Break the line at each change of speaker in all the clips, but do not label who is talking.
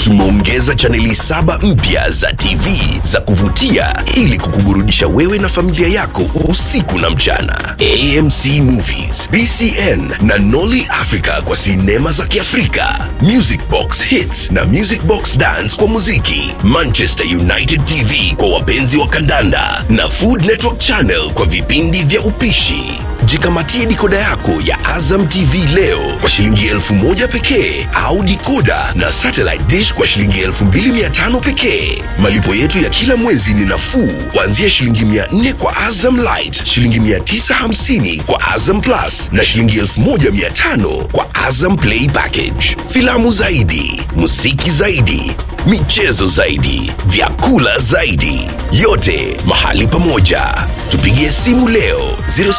Tumeongeza chaneli saba mpya za TV za kuvutia ili kukuburudisha wewe na familia yako usiku na mchana. AMC Movies, BCN na Nolly Africa kwa sinema za Kiafrika, Music Box Hits na Music Box Dance kwa muziki, Manchester United TV kwa wapenzi wa kandanda na Food Network Channel kwa vipindi vya upishi. Jikamatie dikoda yako ya Azam TV leo kwa shilingi elfu moja pekee au dikoda na satellite dish kwa shilingi elfu mbili mia tano pekee. Malipo yetu ya kila mwezi ni nafuu kuanzia shilingi mia nne kwa Azam Light, shilingi mia tisa hamsini kwa Azam Plus na shilingi elfu moja mia tano kwa Azam Play Package. Filamu zaidi, muziki zaidi, michezo zaidi, vyakula zaidi, yote mahali pamoja. Tupigie simu leo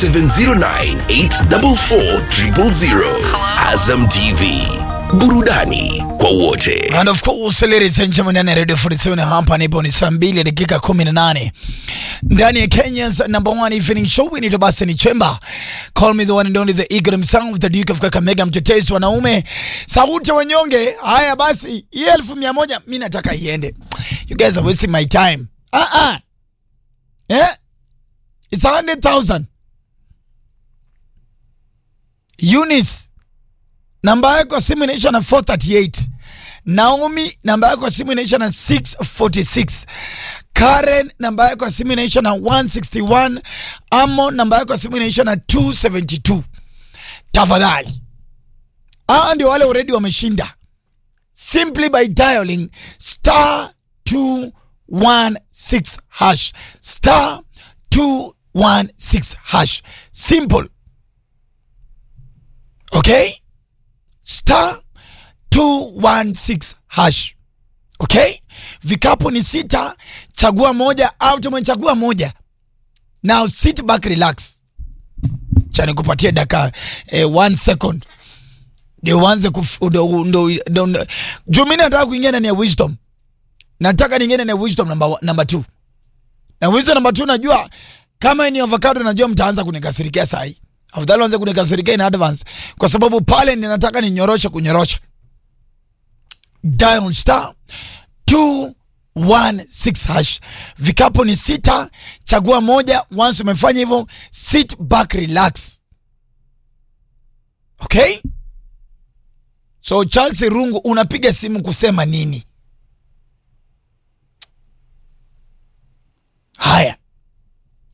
0709844000. Azam TV, burudani kwa wote.
And of course, ladies and gentlemen, ndani ya Radio 47 hapa nipo ni saa mbili dakika 18 ndani ya Kenya's number one evening show inaitwa basi ni Chemba. Call me the one and only the eagle himself, the Duke of Kakamega, mtetezi wanaume, sauti ya wanyonge. Haya basi, hii elfu mia moja mi nataka iende. You guys are wasting my time. Ah ah. Eh? It's a hundred thousand. Eunice namba yako ya simu inaisha na 438 Naomi namba yako ya simu inaisha na 646 Karen namba yako ya simu inaisha na 161 Amo namba yako ya simu inaisha na 272 tafadhali aa ndio wale already wameshinda simply by dialing star 216 hash star 216 hash simple okay star 216 hash okay vikapu ni sita chagua moja au tumechagua moja now sit back relax cha nikupatie daka eh, one second ndio uanze kuf- ndo- ndo- ndo- ndo- juu mi nataka kuingia ndani ya wisdom nataka niingie ndani ya wisdom number, one- number two na wisdom number two najua kama ni avocado najua mtaanza kunikasirikia sahi afadhali anze kunikasirikia in advance kwa sababu pale ninataka ninyoroshe kunyorosha dial star 216 hash vikapu ni sita chagua moja once umefanya hivyo sit back relax okay so charles rungu unapiga simu kusema nini haya